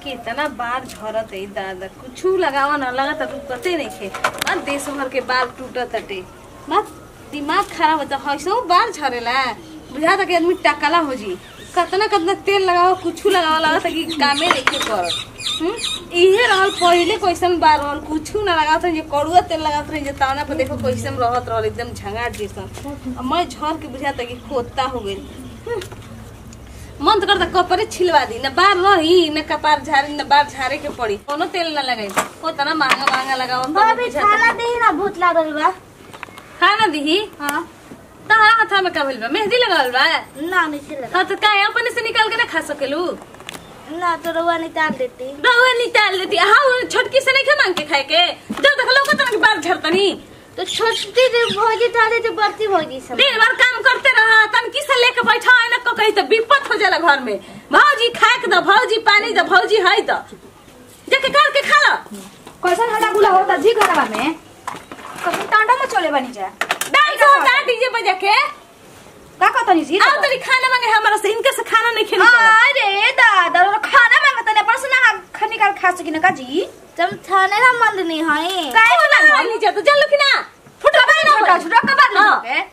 कितना बार झरत है दादा कुछू लगावा ना लगा तो रुकते नहीं खे मत देश भर के बाल टूटत तटे मत दिमाग खराब होता हईसो बार झरेला बुझा था कि आदमी टकला हो जी कतना कतना तेल लगाओ कुछू लगाओ लगा था कि कामे नहीं के करत हम्म? इहे रहल पहिले कैसन बार रहल कुछू ना लगावत रही कड़ुआ तेल लगावत रही तावना पर देखो कैसन रहत रहल एकदम झंगाट जैसन अब मैं झर के बुझाता कि खोता हो गई मन तो करता कपड़े छिलवा दी न बार रही न कपार झारे न बार झारे के पड़ी कोनो तेल न लगाई हो तना महंगा महंगा लगाओ भाभी खाना दे ना भूत लागल बा खाना दी हाँ तहरा हाथा में का भइल बा मेहंदी लगावल बा ना नहीं लगा हाँ तो काहे अपने से निकाल के ना खा सकेलू ना तो रवा निकाल देती रहुआ निकाल लेती हाँ छोटकी से नहीं खा मांग के खाए के जब तक लोग तना के बार झरतनी तो छोटी जो भौजी डाले तो बड़ती भौजी सब दिन भर काम करते रहा तनकी से लेके बैठा है ना कहीं तो विपत हो जाला घर में भौजी खाए के दो भौजी पानी दो भौजी है दो जाके कर के खा लो कैसन हटा गुला होता जी घरवा में कभी टांडा में चले बनी जा डाल दो डाल डीजे बजा के का कहतनी जी आओ तनी खाना मांगे हमारा से इनके से खाना नहीं खेने को अरे दादा और खाना मांगता ने पर सुना खा निकाल खा सकी ना का जी तुम थाने ना मंद नहीं है काय ना बोला नहीं जातो चल लो कि ना फुट रहा ना छोटा छोटा कबार ना हाँ। पे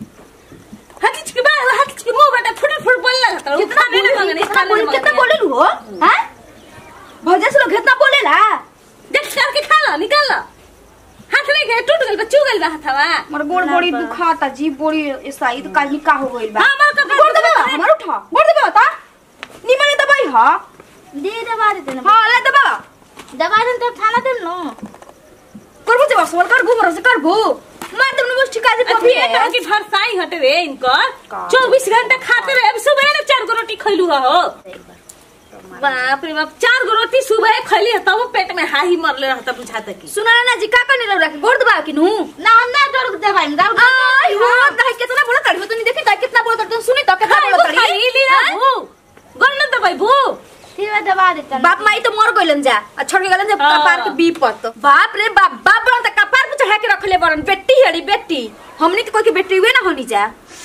हकिच के बाहर हकिच के मुंह बेटा फुट फुट बोल लगा तो कितना खाने ना मांगे नहीं कितना खाने बोल कितना बोले लू हो हैं भौजा से लोग कितना बोलेला देख करके खा लो निकाल लो हाथ नहीं गए टूट गइल बा चू गइल बा हाथवा मोर गोड़ बड़ी दुखाता जी बड़ी ईसाई तो काल निका हो गइल बा हाँ, हमार कपार गोड़ दबा हमार उठा गोड़ दबा ता निमने दबाई हा दे दबा देते ना हां ले दबा दबा दे तो थाना दे नो करबो जे बस कर भू मर से कर भू मार तुमने मुझ ठिका दे अभी ये तो की भरसाई हटे रे इनकर का? 24 घंटा खाते रहे अभी सुबह ना चार गो रोटी खैलू हो बाप रे बाप चार गो रोटी सुबह खैली है तब पेट में हाही मरले रहता बुझाता की सुना ना जी का करने रह के गोड़ दबा कि नु ना हम ना डर दबाई ना आई हो कहे कितना बोला तड़ी तू नहीं देखी ता कितना बोला तड़ी सुनी तो कितना हाय बोला वो खाई तड़ी ली ना भू गन दबाई भू ठीक है दबा देते ना बाप माई तो मर गइलन जा आ छोड़ के गलन जब हाँ। कपार के बीपत बाप रे बाप बाप बरन त कपार पे चढ़ा के रखले बरन बेटी हेड़ी बेटी हमनी के कोई के बेटी हुए ना होनी जा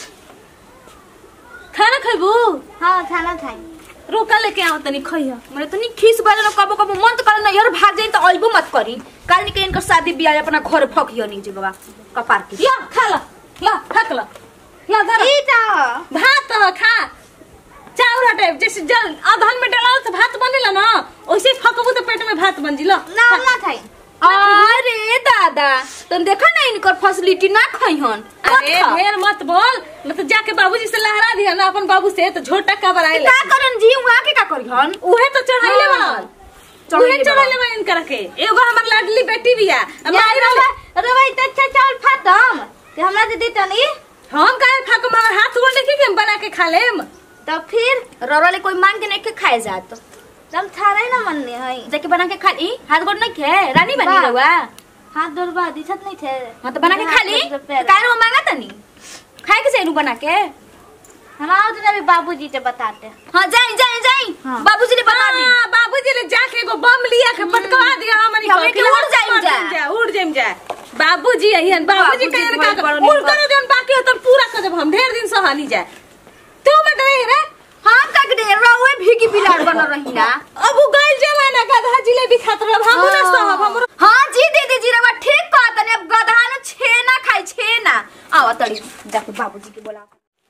खाना खैबू हाँ थाना थाई रोका लेके आओ तनी खइया मरे तो नी खीस बाले न कबो कबो मन तो करे ना यार भाग जाई तो अइबो मत करी काल निके इनकर शादी बियाह अपना घर फकियो नहीं जी बाबा कपार के या खा ला ला फक ला ला धर ई ता भात ह, खा चाउर हटे जैसे जल अधन में डाला तो भात बनेला ना वैसे ही फकबू तो पेट में भात बन जिला ना हम ना थाई अरे दादा तुम देखा ना इनकर फैसिलिटी ना खइहन अरे ढेर मत बोल मतलब जाके बाबूजी से लहरा दिया ना अपन बाबू से तो झोटा का बराई का करन जी वहां के का करिहन उहे तो चढ़ाइले हाँ। बनल चढ़ाइले उहे चढ़ाइले बनल इनकर के एगो हमर लाडली बेटी बिया अब या माई रवा रहले रवा इतना अच्छा चावल फातम ते हमरा दे देता नहीं हम काहे फाकम हमर हाथ गोड़ देखी के हम बना के खा लेम तो फिर ररले कोई मांग के नहीं के खाए जात तुम थाना ही ना मनने है जाके बना के खा ली हाथ गोड़ नहीं खे रानी बनी वाह। रहुआ हाथ डरवा दिखत नहीं थे हाँ तो बना के खा ली हाथ पैर। काहे वो मांगा तनी खाए के सेनु बना के हम आओ तो अभी बाबूजी से बताते हाँ जाई जाई जाई हाँ। बाबूजी ने बना दी हाँ, बाबूजी ने जाके एगो बम लिया के पटकवा दिया हमनी हमनी के उड़ जाइम जा। जा उड़ जाइम जा बाबूजी अहियन बाबूजी बाबूजी कहे बहुत का बड़ो उड़ निम्बा। कर जन बाकी हो तब पूरा कर देब हम ढेर दिन सहानी जाए तू मत रही रे हम का के दे रहुए भीगी बिलाड़ बन रही ना अब उ गइल जमाना गधा जिलेबी खात रह हम ना सहब हमरो हाँ जी दीदी जी रवा ठीक कहा तने अब गधा न छेना खाई छेना आवा तड़ी जाके बाबूजी के बोला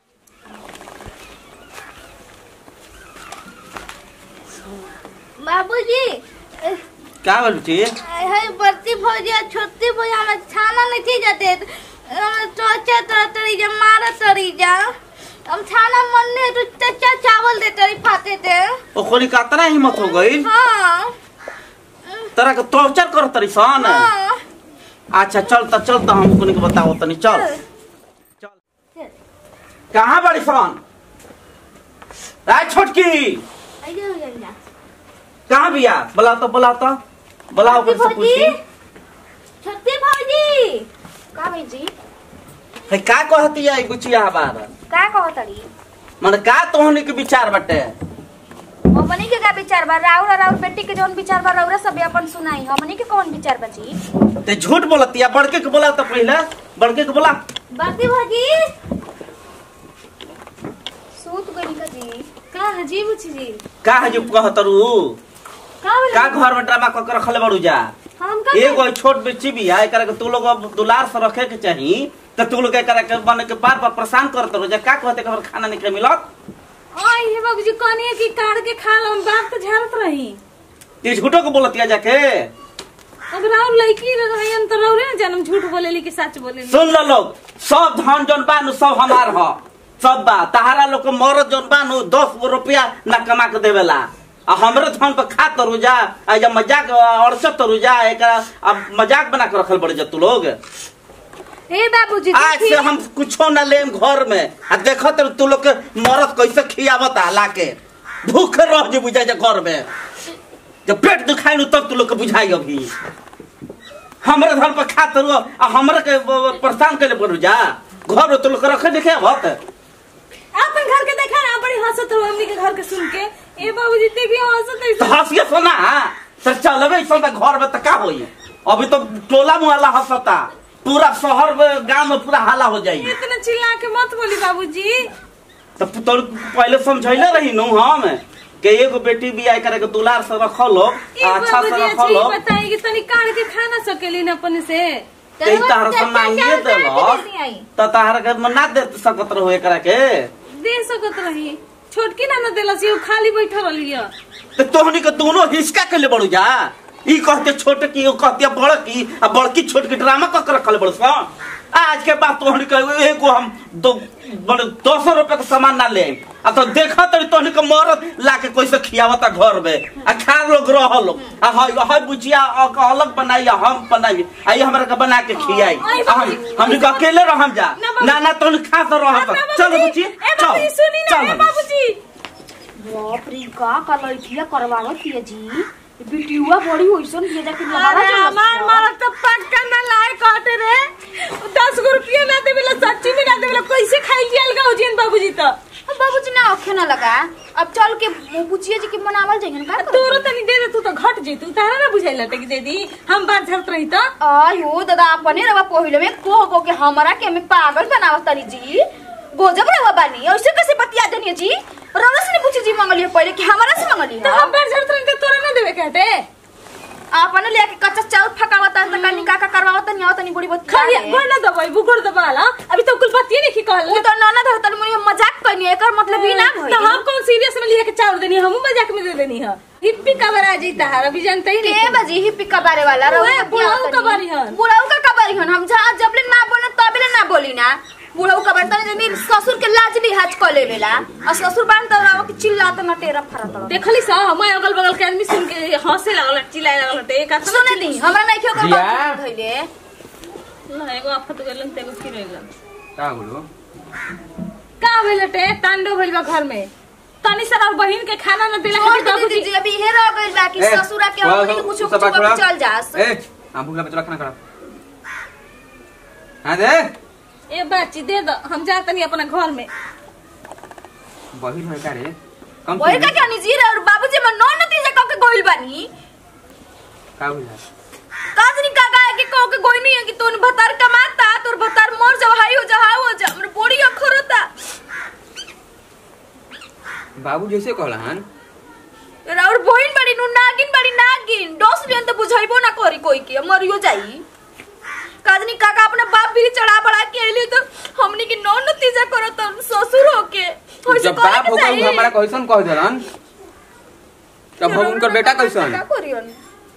बाबूजी क्या बोल छी है बड़ती भौजी और छोटी भौजी हमें छाना नहीं थी जाते चौचा तोड़ा तड़ी जा मारा तड़ी जा हम छाना मन नहीं तो चच्चा चावल दे तड़ी खाते थे ओकरी कातना हिम्मत हो गई हाँ तरह के टॉर्चर कर तरी सन हाँ अच्छा चल त चल त हम को बताओ तनी चल चल कहाँ बड़ी सन राय छोटकी आइए हो जाएगा कहाँ बिया बुला तो बुला तो बुलाओ छोटी कर से भौजी पूछी छोटी भौजी का भाई जी है का कहती है गुचिया बार का कहो तड़ी मन का तोहनी के विचार बटे हमनी के का विचार बा राउर और राउर बेटी के जौन विचार बा रउरा सब अपन सुनाई हमनी के कौन विचार बा जी ते झूठ बोलती है बड़के के बोला तो पहले बड़के के बोला बड़ती भौजी सूत गई का जी का है जी बुची जी का है जो कहतरू का बोले का घर में ड्रामा कर रखले बड़ू जा हम का एगो छोट बच्ची भी है एकरा के तू लोग अब दुलार से रखे के चाही तो तू लोग एकरा के बन के बार बार परेशान करत रहो जा का कहते के हमरा खाना नहीं के मिलत आई हे बाबूजी कहनी कि काट के खा लो हम बात तो झाड़त रही ये झूठो को बोलतिया जाके अब राव लड़की रही हम तो रौरे ना जन्म झूठ बोलेली कि सच बोलेली सुन लो लोग सब धन जौन बा नु सब हमार ह सब बा तहारा लोग के मरद जौन बा नु दस गो रुपया ना कमा के देवेला आ हमरे धन पे खा तरू जा आ जब मजाक अड़चत तरू जा एकरा अब मजाक बना के रखल पड़े जा तू लोग हे बाबूजी आज से हम कुछो ना लेम घर में आ देखो तो तू लोग के मरद कैसे खियावत ला के भूखे रह जे बुझाई जा घर में जब पेट दुखाई नु तब तू लोग के बुझाई अभी हमरे घर पर खा तरू आ हमरे के ब- ब- परेशान कैले पड़ू जा घर में तू लोग के रखे देखे आवत अपन घर के देखा ना बड़ी हंसत हो हमनी के घर के सुन के ए बाबूजी देखिए हंसत तो ऐसे हंसिए सोना तो चलबे ऐसा तो घर में तो का होई अभी तो टोला मुहल्ला हंसता पूरा शहर में गांव में पूरा हाला हो जाई इतना चिल्ला के मत बोली बाबूजी तो तोर पहले समझैले रही नु हम कि एगो बेटी बियाह करे के दुलार से रखल हो ए अच्छा से बाबूजी रखल अच्छी हो बताई कि तनी काट के खा ना सकेली ना अपन से ते तार से मांगिए देलक तो तार के ना दे सकत रहो एकरा के दे सकत रही छोटकी ना ना देलस ये खाली बैठल रही तो तोहनी के दोनों हिसका के ले बड़ू जा ई कहते छोटे की ओ कहते बड़ की आ बड़की छोट की ड्रामा क के रखल बड़ू सा आज के बाद तोहनी के एगो हम दो बड़े दो सौ रुपए के सामान ना ले आ तो देखा तो तोहनी के मरद ला के कैसे खियावता घर में आ खा लोग रह लोग आ हई हई बुचिया अ- क- अलग बनाई आ हम बनाई आ ये हमरा के बना के खियाई आ हम हमनी के अकेले रहम जा ना बाबू- ना ना तोहनी खा तो रह चल बुची ए चल बाबूजी सुनी ना ए चल बाबूजी बाप रे का का लड़किया करवावत हिय जी बिटियुआ बड़ी होइसन हिय जाके अरे हमार मारत तो पक्का ना लाए काटे रे दस गो रुपया ना देवेला सच्ची में ना देवेला कैसे खाई लिया लगा हो जिन बाबूजी तो बाबूजी ना अखे ना लगा अब चल के बुचिया जी के मनावल जाइए का तोरो तनी दे दे तू तो घट जेतू तारा ना बुझाइल लटे कि दे दी हम बात झड़त रही तो आयो दादा अपने रवा पहिले में को को के हमरा के हमें पागल बनावत तनी जी गोजब रवा बानी ऐसे कैसे बतिया देनी जी रोला से पूछी जी मंगलिए पहले कि हमरा से मंगलिए तो हम बात झड़त रही तो तोरा ना देवे कहते आपने ले के कच्चा चावल फकावत त कनी का का करवावत नहीं आवत नहीं बड़ी बहुत खाली गोड़ ना दबाई बुगड़ दबाला अभी तो कुल बात ये नहीं कहल वो तो ननद है तनी मुझे मजाक करनी एकर मतलब ही ना भई तो हम कौन सीरियस में लिया के चावल देनी हम मजाक में दे देनी है हिप्पी कबर आ जीता है अभी जानते ही के नहीं बजी ही पिका बारे वाला रहो उहे, बुढ़ऊ कबारी हन। बुढ़ऊ का कबारी हन हम जहाँ जबले ना बोले तबले ना बोली ना बुढ़ऊ कबारी तने जनी ससुर के लाज लिहाज क लेवेला और ससुर बान तो राव के चिल्लात ना टेरा फरत रहो देखली सा मैं अगल बगल के आदमी सुन के हंसे लगल चिल्लाए लगल ते एक हाथ सुने दी हमरा नहीं क्यों कर जिया। बात धइले ना एगो आफत गेलन तेगो फिर गेलन का बोलो का भेल टे तांडव भइल बा घर में तनी सर और बहिन के खाना न देला छोड़ है दे बाबूजी दीदी अभी हे रह गइल बा कि ए, ससुरा के थोड़ा हमनी सा- कुछ सब कुछ बात थोड़ा। चल जास ए हम भूखला बच्चा खाना खराब हाँ दे ए बाची दे दो हम जा तनी अपना घर में बहिर है का रे कम वही का क्या निजी रे और बाबूजी में नौ नतीजा कह के गोइल बानी का बुझा काजनी काका है कि कह के गोई नहीं है कि तोन भतार कमाता तोर भतार मर जाओ हाई हो जा हाई हो जा हमरे बोड़ी अखर होता बाबू जैसे कहला हन और बहिन बड़ी नु नागिन बड़ी नागिन डोस लियन तो बुझाइबो ना करी कोई के मरियो जाई काजनी काका अपने बाप भी चढ़ा बढ़ा के आइले तो हमनी के नौ नतीजा करत ससुर होके होइसे जब करे बाप के होकर चाही। हमारा कैसन कह देलन तब हम उनकर बेटा कैसन का करियन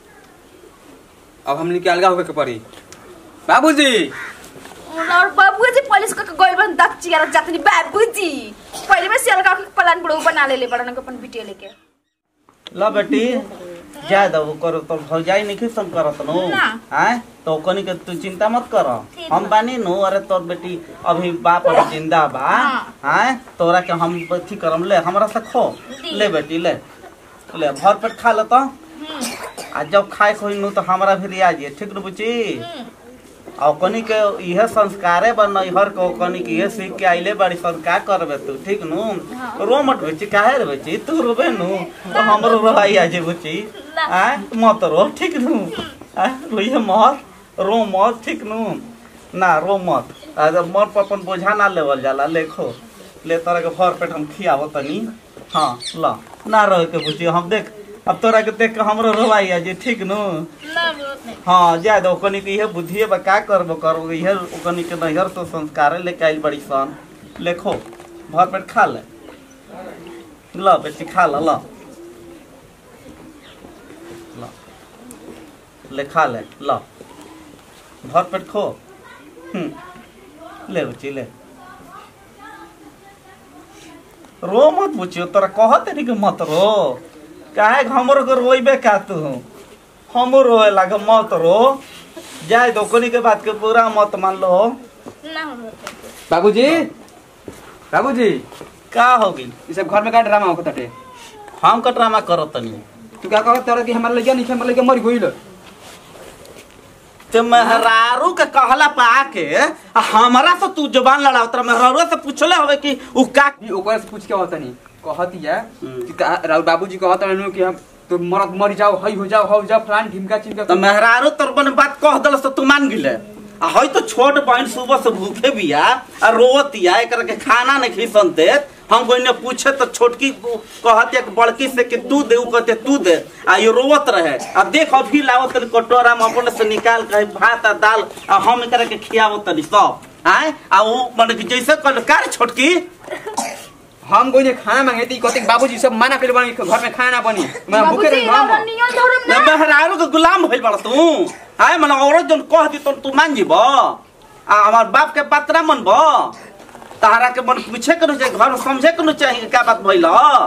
अब हमनी के अलगा होके के पड़ी बाबूजी और बाबूजी पुलिस का गोइल बन दक चियारा जातनी बाबूजी पहले में सियल का प्लान बड़ो बना ले ले बड़न के अपन बिटिया लेके ला बेटी जाय दो करो तो भौजाई नहीं खिसन करत नु ना। आय तो कनी के तू चिंता मत कर हम बानी नु अरे तोर बेटी अभी बाप अभी जिंदा बा हाँ। आय तोरा के हम अथी करम ले हमरा से खो दी। ले बेटी ले ले भर पेट खा ले तो आ जब खाए खोई नु तो हमरा भी रिया जी ठीक नु बुची और कनी के इहे संस्कारे बन नैहर के कनी के इहे सीख के आइले बड़ी संस्कार करबे तू ठीक नु रो मत बेची काहे रे बेची तू रोबे नु तो हमरो रोई आ जे बुची आ मत रो ठीक नु आ रोइए मत रो मत ठीक नु ना रो मत आ जब मर पर अपन बोझा ना लेवल जाला लेखो ले तरह के भर पेट हम खियावो तनी हाँ ला ना रहे के बुची हम देख अब तोरा के देख के हमरो रोवाई आ जे ठीक नु ना रोत नहीं हाँ जाए दो ओकनी के इहे बुद्धिए बा का करबो करबो इहे ओकनी के नैहर तो संस्कार लेके आइल बड़ी सन लेखो भर पेट खा ले ल बेटी खा ल ल ल ले खा ले ल भर पेट खो हम्म ले बच्ची ले रो मत बुझियो तोरा कहत नहीं कि मत रो काहे हमरो के रोइबे का तू हमरो रोए लागे मत रो जाए दो कोनी के बात के पूरा मत मान लो ना रोत बाबूजी बाबूजी का होगी ये सब घर में का ड्रामा होता टे हम का ड्रामा करत तनी तू क्या कहत तोरा कि हमार लइका नहीं हमार लइका मर गइल ते मेहरारू के कहला पा के आ हमरा से तू जबान लड़ाव तोरा मेहरारू से पूछले होवे कि उ का ई ओकरा से पूछ के होता नहीं कहती है हम्म। कि का- राउर बाबूजी कहत रहनु कि हम तो मरत मर जाओ हई हो जाओ हो जाओ फलान ढिमका चिमका तो मेहरारू तोर बन बात कह दल से तू मान गिले आ हई तो छोट बहन सुबह से भूखे बिया आ रोवतिया एकरा के खाना नहीं खिसन देत हम कोई ने पूछे तो छोटकी को कहत एक बड़की से कि तू दे उ कहते तू दे आ ये रोवत रहे आ देख अभी लावत तनी कटोरा में अपने से निकाल के भात आ दाल आ हम एकरा के खियावत तनी सब आए आ उ माने कि जैसे कहल का रे छोटकी हम कोई ने खाना मांगे थी कहते कि बाबूजी सब मना कर बनी घर में खाना ना बनी मैं भूखे रही हम नियम धर्म ना मेहरारू के गुलाम भइल बड़ तू आए मने औरत जन कह दी तो तू मान जीब आ हमार बाप के बात ना मनब तहरा के मन पूछे के न घर में समझे के न चाहिए कि का बात भइल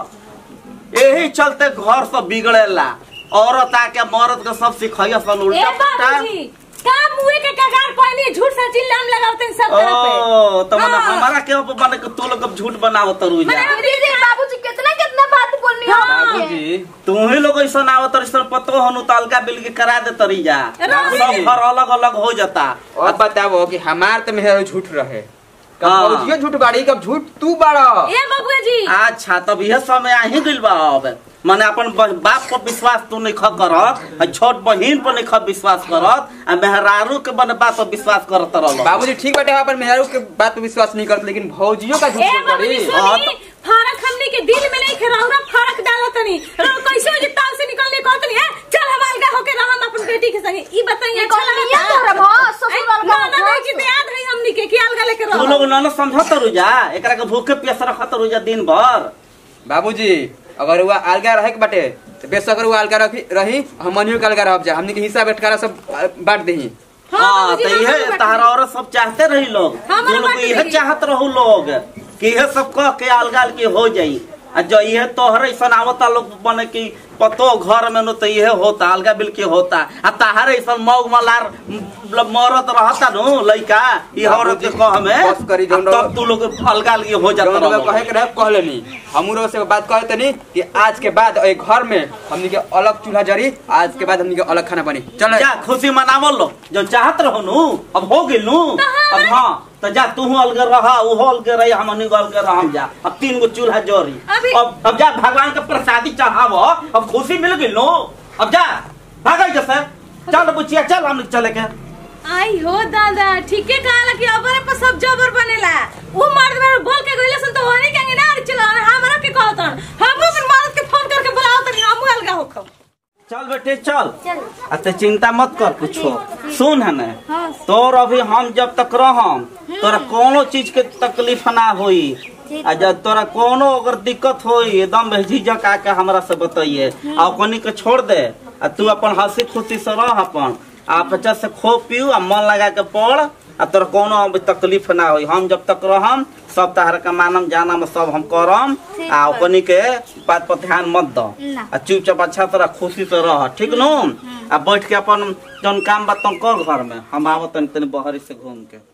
यही चलते घर सब बिगड़ेला औरत आके मर्द के सब सिखैया सन ए उल्टा पुल्टा बाबूजी का मुए के कगार पहले झूठ सच इल्जाम लगावते हैं सब तरफ पे ओ तो मने हाँ। हमारा के ऊपर मने कि तू लोग अब झूठ बनावत रुई जा दीदी बाबूजी कितना कितना बात बोलनी हो बाबूजी तू ही लोग ऐसा आवत ऐसा पतो हनु तो अलगा बिल के करा दे तरी जा सब घर अलग अलग हो जाता अब बताओ कि हमार तो मेहर झूठ रहे कब हाँ। बाबूजी झूठ बाड़ी कब झूठ तू बाड़ा ए बबुआ जी अच्छा तब यह समय आ ही गइल बा अब माने अपन ब- बाप पर विश्वास तू नहीं ख करत आ छोट बहिन पर नहीं ख विश्वास करत आ मेहरारू के बन बात पर विश्वास करत रहल बाबूजी ठीक बाटे अपन मेहरों के बात पे विश्वास नहीं करते लेकिन भौजियों का झूठ ए बोल बबुआ जी करी हाँ, सुनी फरक हमने के दिल में नहीं खराउरा फरक डालत नहीं रो कैसे हो जे ताव से निकलने कहत नहीं है चल हम अलगा होके रहम अपन बेटी के संगे ई बताइए अच्छा कौन लगता नियम धर्म हो ससुर अलगा ना ना होके? जी याद है हमनी के कि अलगा लेके तू रहो लोग न समझत रुजा एकरा के भूखे प्यास रखत रुजा दिन भर बाबूजी अगर वो अलगा रहे के बाटे तो बेशक वो अलगा रखी रही हम मनियो के अलगा रह जा हमने के हिस्सा बटकारा सब आ, बांट दही हाँ, हाँ बाबूजी, तो हम यह लोग तहरा और सब चाहते रही लोग हमारे तू लोग बाटे यह रही। चाहत रहू लोग कि यह सब कह के अलगाल के हो जाई आ जो यह तोहर ऐसा आवता लोग बने कि पतो घर में नो तो यह होता अलगा बिल के होता आ तहार ऐसा मौग मलार मतलब मरत रहता नो लइका ई औरत के कह में बस करी जौन आ तब तू लोग अलगाल के हो जाता जौन लोग रहो। कहे के रहे कह लेनी हमरो से बात कहे तनी कि आज के बाद ए घर में हमनी के अलग चूल्हा जरी आज के बाद हमनी के अलग खाना बनी चल जा खुशी मनावल लो जो चाहत रहो नु अब हो गेल नु अब हाँ तो जा तू अलगे रहा वो अलगे रही हम अलगे रहम जा अब तीन गो चूल्हा जोरी अभी- अब अब जा भगवान के प्रसादी चढ़ाव अब खुशी मिल गई नु अब जा भागल जैसे चल बुचिया चल हम चले के आई हो दादा ठीके कहला कि अबरे पर सब जबर बनेला वो मर्द में बोल के गइले सन तो होने के ना अरे चलो हमरा के कहतन हम अपन मर्द के फोन करके बुलाओ तनी हम अलगा होखम चल बेटे चल चल आ ते चिंता मत कर कुछो सुन है ना तोर अभी हम जब तक रहम तोरा कोनो चीज के तकलीफ ना होई आ जब तोरा कोनो अगर दिक्कत होई एकदम झिझक आके हमरा से बताइए आ ओकनी के छोड़ दे आ तू अपन हंसी खुशी से रह अपन आ बच्चा से खो पियो आ मन लगा के पढ़ आ तोरा कोनो अभी तकलीफ ना होई हम जब तक रहम सब तहर के मानम जानम सब हम करम ठीक आ बा। ओकनी के बात पर ध्यान मत दो ना। आ चुपचाप अच्छा तरह खुशी से रह ठीक नु आ बैठ के अपन जौन काम बा तुम कर घर में हम आवत तनी तनी बहरी से घूम के